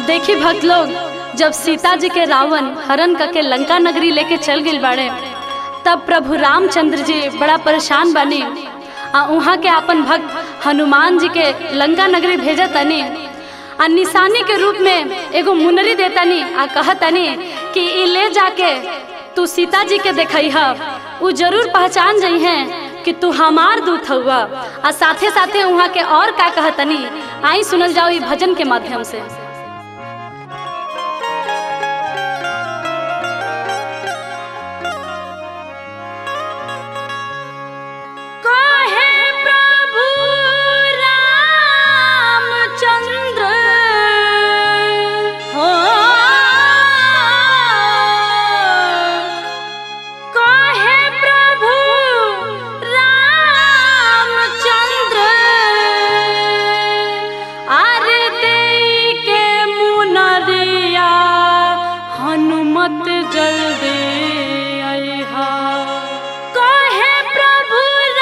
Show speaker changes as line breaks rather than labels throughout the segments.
देखी भक्त लोग जब सीता जी के रावण हरण करके लंका नगरी लेके चल गई बाड़े तब प्रभु रामचंद्र जी बड़ा परेशान बनी आ वहाँ के अपन भक्त हनुमान जी के लंका नगरी भेजा तनी आ निशानी के रूप में एगो मुनरी देतनी आ कहतनी कि ई ले जाके तू सीता जी के देखई ह उ जरूर पहचान जई हैं कि तू हमार दूत हुआ आ साथे साथे वहाँ के और का कहतनी आई सुनल जाओ ई भजन के माध्यम से काहे प्रभु रामचंद्र हो काहे प्रभु रामचंद्र आरे देई के मुनरिया हनुमत जल्दी अइहा कहे प्रभु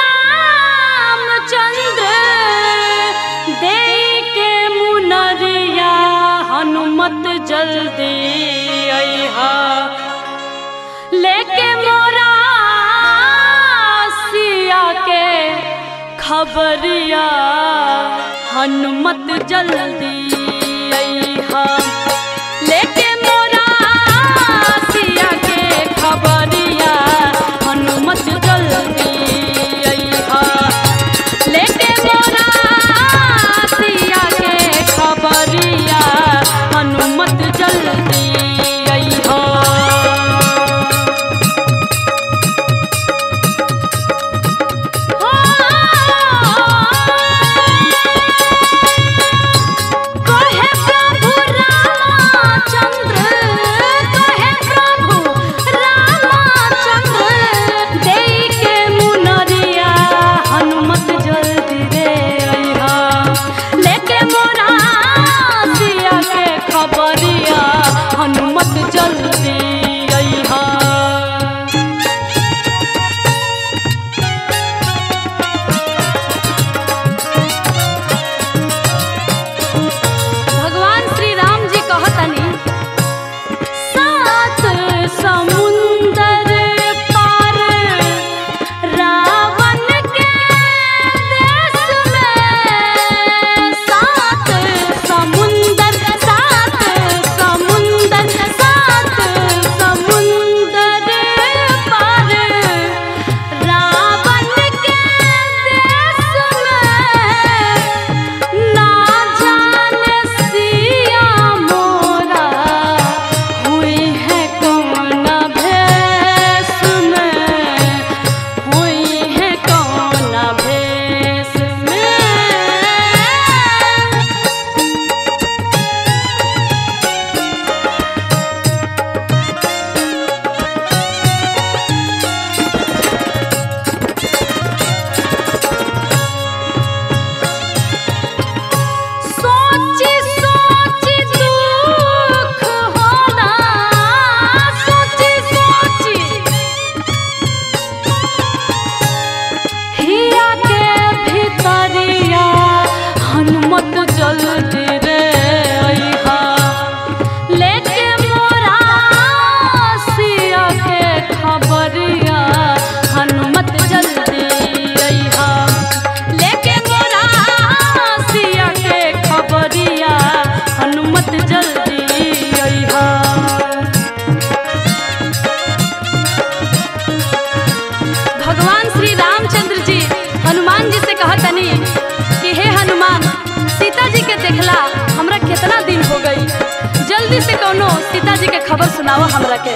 रामचंद्र दे के मुनरिया हनुमत जल्दी अइहा लेके मोरा सिया के खबरिया हनुमत जल्दी अइहा लेके मोरा सिया के खबरिया हनुमत जल्दी अइहा लेके मोरा सिया के खबरिया हनुमत जल्दी अइहा कहे प्रभु रामचंद्र कहे प्रभु रामचंद्र देई के मुनरिया हनुमत जल्दी रे अइहा लेके मोरा सिया के खबरिया हनुमत जल्दी अइहा भगवान श्री राम जी कहतनी सात समुंदर पार रावण के देश में सात समुंदर सात समुंदर सात समुंदर पार रावण के देश में ना जाने सिया मोरा हुई है कौन भेष में हुई है कौन भेष में सोची सोची दुख होला सोची सोची हिया के भीतरिया हनुमत जल्दी रे अइहा लेके मोरा सिया के खबरिया हनुमत जल्दी अइहा लेके मोरा सिया के खबरिया हनुमत जल्दी अइहा भगवान श्री रामचंद्र जी हनुमान जी से कहतनी कि हे हनुमान सीता जी के देखला हमरा कितना दिन हो गई जल्दी से कोनो सीता जी के खबर सुनाओ हमरा के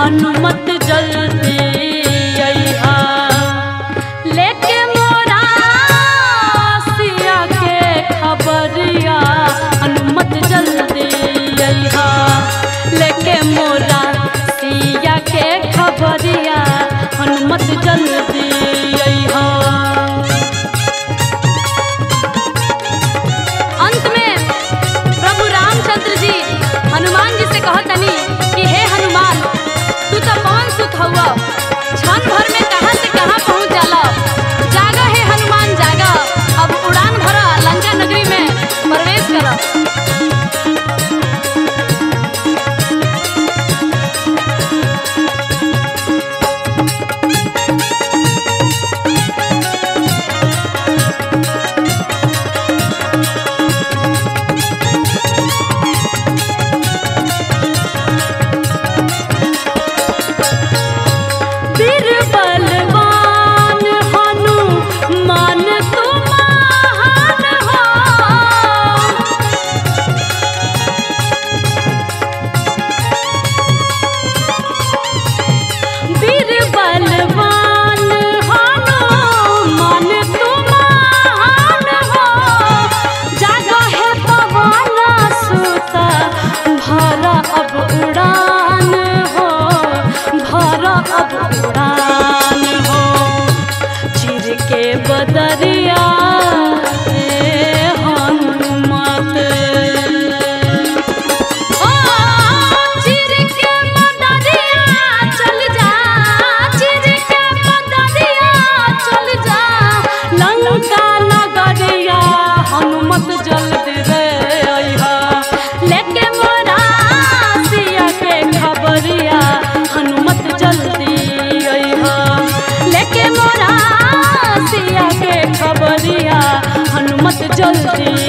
हनुमत जल्दी अइहा लेके मोरा सिया के खबरिया हनुमत जल्दी अइहा लेके मोरा सिया के खबरिया हनुमत जल्दी अइहा अंत में प्रभु रामचंद्र जी हनुमान जी से कहतनी कि हे हनुमान तू तो पवन सुत हुआ क्षण भर में कहाँ से कहाँ पहुँच जाला जागा हे हनुमान जागा अब उड़ान भरा लंका नगरी में प्रवेश करा बीरबलवान हनुमान तुम महान हो बीरबलवान हनुमान तुम महान हो जागा है पवन सुत भरा अब उड़ान हो भरा अब उड़ान हो चिर के बदरिया ए हनुमत ओ चिर के बदरिया चल जा चिर के बदरिया चल जा लंका नगरिया हनुमत जल्दी रे अइहा लेके मोरा सिया के खबरिया हनुमत जल्दी अइहा लेके मोरा सिया के खबरिया हनुमत जल्दी